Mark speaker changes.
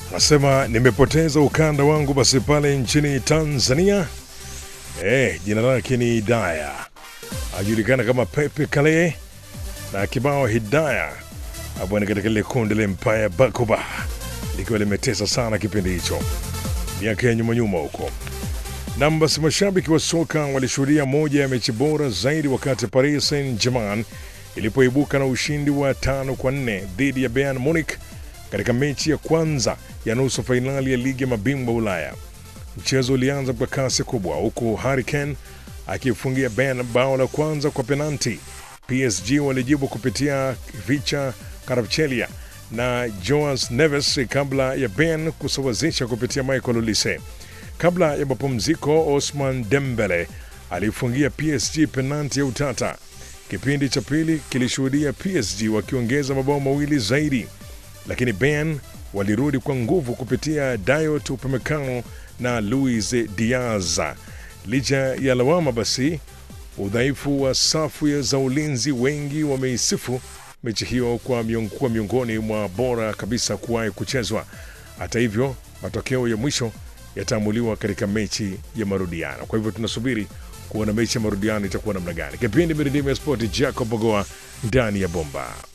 Speaker 1: Nasema nimepoteza ukanda wangu basi pale nchini Tanzania. Eh, jina lake ni Hidaya, ajulikana kama Pepe Kale na kibao Hidaya hapo ni katika ile kundi la Empire Bakoba likiwa limetesa sana kipindi hicho miaka ya nyuma nyuma huko. Nam, basi mashabiki wa soka walishuhudia moja ya mechi bora zaidi wakati Paris Saint-Germain ilipoibuka na ushindi wa tano kwa nne dhidi ya Bayern Munich katika mechi ya kwanza ya nusu fainali ya ligi ya mabingwa Ulaya. Mchezo ulianza kwa kasi kubwa, huku Harry Kane akifungia Bayern bao la kwanza kwa penalti. PSG walijibu kupitia Vicha Kvaratskhelia na Joas Neves kabla ya Bayern kusawazisha kupitia Michael Olise. Kabla ya mapumziko, Osman Dembele alifungia PSG penalti ya utata. Kipindi cha pili kilishuhudia PSG wakiongeza mabao mawili zaidi, lakini Bayern walirudi kwa nguvu kupitia Dayot Upamecano na Luis Diaz. Licha ya lawama basi udhaifu wa safu za ulinzi, wengi wameisifu mechi hiyo kwa miong, kuwa miongoni mwa bora kabisa kuwahi kuchezwa. Hata hivyo, matokeo ya mwisho yataamuliwa katika mechi ya marudiano. Kwa hivyo tunasubiri kuona mechi ya marudiano itakuwa namna gani. Kipindi Miridimo ya Spoti, Jacob Bogoa ndani ya bomba.